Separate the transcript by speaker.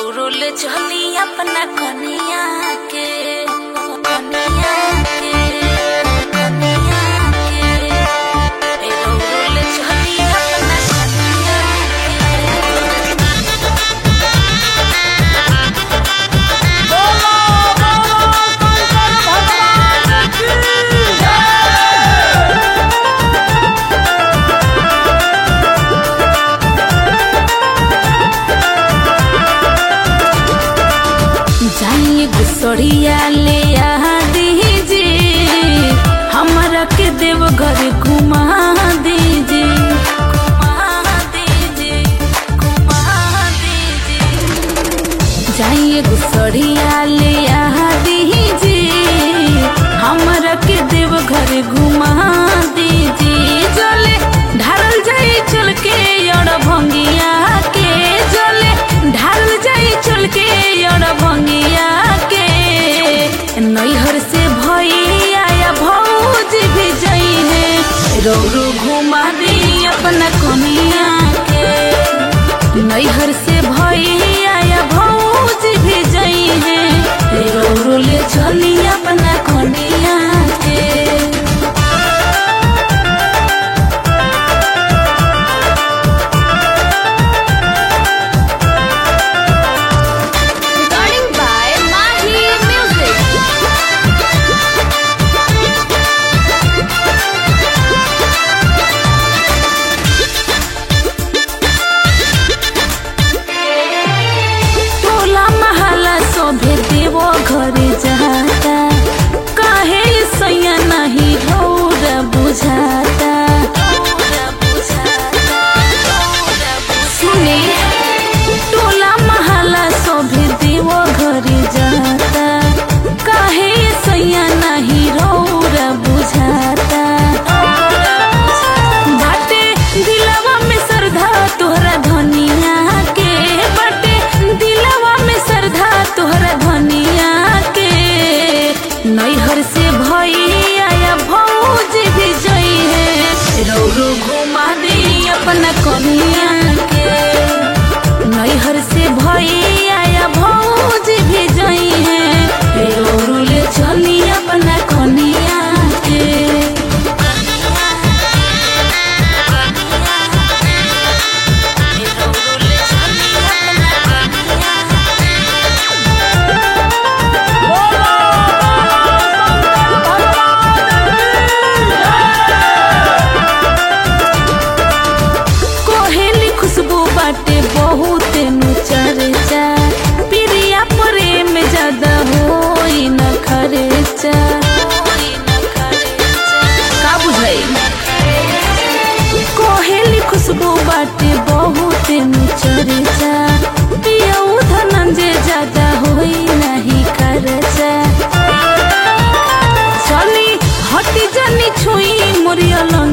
Speaker 1: रौरुल चली अपना कनिया के कनिया के कनिया के ए रौरुल चली अपना कनिया जाइए गुसड़िया ले आ दीजिए हमारा के देव घर घुमा दीजिए घुमा दीजिए घुमा दीजिए जाइए गुसड़िया ले आ दीजिए हमारा के देव घर घुमा दीजिए जले ढारल जाई चल के और भंगिया के जले ढारल जाई चल के और भंगिया के नैहर से भैया या भौज भी जई है रौरू घुमा दी अपना कनिया के नैहर से भैया या भौज भी जई है रौरू ले चली अपना कनिया के
Speaker 2: Recording by Mahi Music.
Speaker 1: टोला महला सोभे देवो घरे जाता काहे सैया नहीं रौर बुझाता सुने टोला महला सोभे देवो घरे जाता काहे सैया नहीं रौर बुझाता बाटे दिलवा में श्रद्धा तोहरा धनिया के बाटे दिलवा में श्रद्धा तोहरा धनिया के नैहर से भैया या भौज भी जई है रौरू घुमा दी अपना कनिया के नैहर से भैया या भौज भी जई है रौरू ले चली अपना कनिया के कोहेली खुशबू बाटे बहुत नु चर्चा प्रिया प्रेम ज्यादा होई न खर्चा का बुझाई कोहेली खुशबू बाटे बहुत नु चर्चा पिया धनंजय ज्यादा होई नहीं खर्चा चली हटी जानी छुई मोरिया